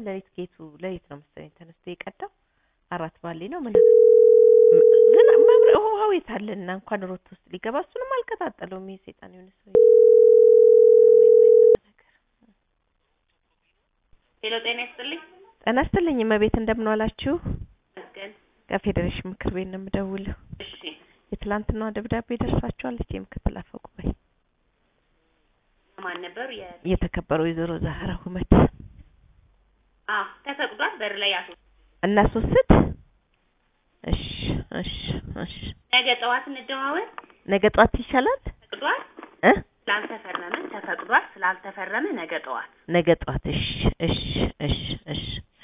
ሌሊት ጌቱ ሌሊት ነው መሰለኝ ተነስቶ የቀዳው አራት ባሌ ነው ምን ግን መብረ ውሃው የት አለና እንኳን ሮቶ ውስጥ ሊገባ እሱንም አልቀጣጠለውም ይሄ ሰይጣን የሆነ ሰውዬ ሄሎ ጤና ይስጥልኝ። ጤና ይስጥልኝ እመቤት እንደምን ዋላችሁ መስገን ከፌዴሬሽን ምክር ቤት ነው የምደውለው እሺ የትላንትናዋ ደብዳቤ ደርሳችኋለች የምክትል አፈ ጉባኤ ማን ነበሩ? የ የተከበሩ ወይዘሮ ዛህራ ሁመት አ ተፈቅዷል። በር ላይ ያሱ እናስወስድ እሺ እሺ እሺ ነገ ጠዋት እንደዋወል። ነገ ጧት ይሻላል ተፈቅዷል። እ ስላልተፈረመ ተፈቅዷል። ስላልተፈረመ ነገ ጠዋት ነገ ጧት እሺ እሺ እሺ እሺ